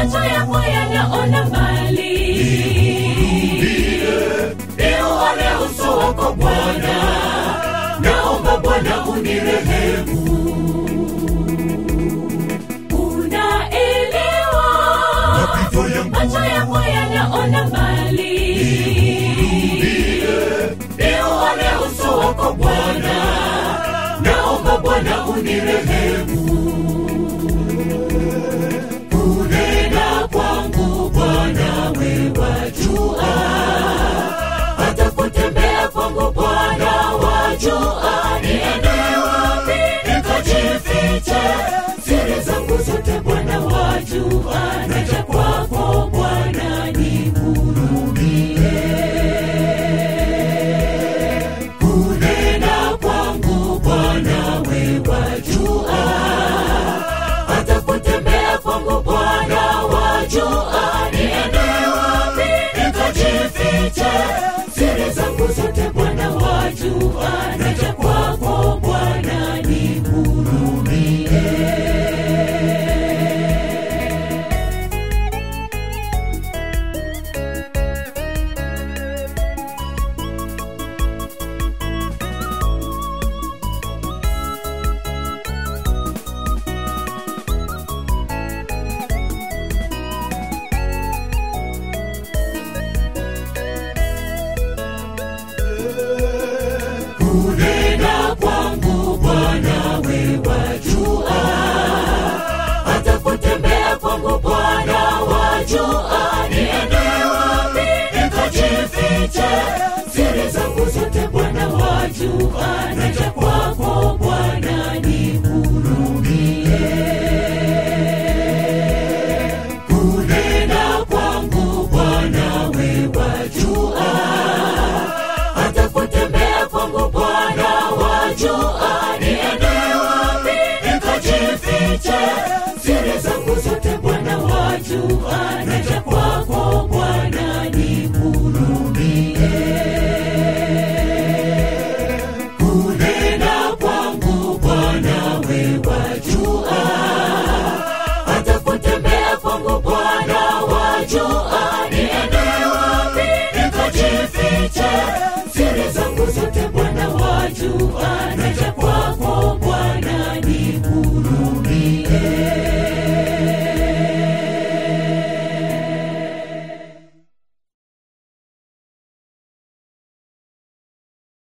macho yako yanaona mbali niuone uso wako bwana naomba bwana unirehemu unaelewa mapito yangu macho yako yanaona mbali niuone uso wako bwana naomba bwana unirehemu kunena kwangu bwana wewajua hata kutembea kwangu bwana wajua niende wapi nikajifiche siri zangu zote bwana wajua naja kwako bwana nihurumie kunena kwangu bwana wewajua hata kutembea kwangu bwana wajua niende wapi nikajifiche siri zangu zote bwana wajua naja kwako bwana nihurumie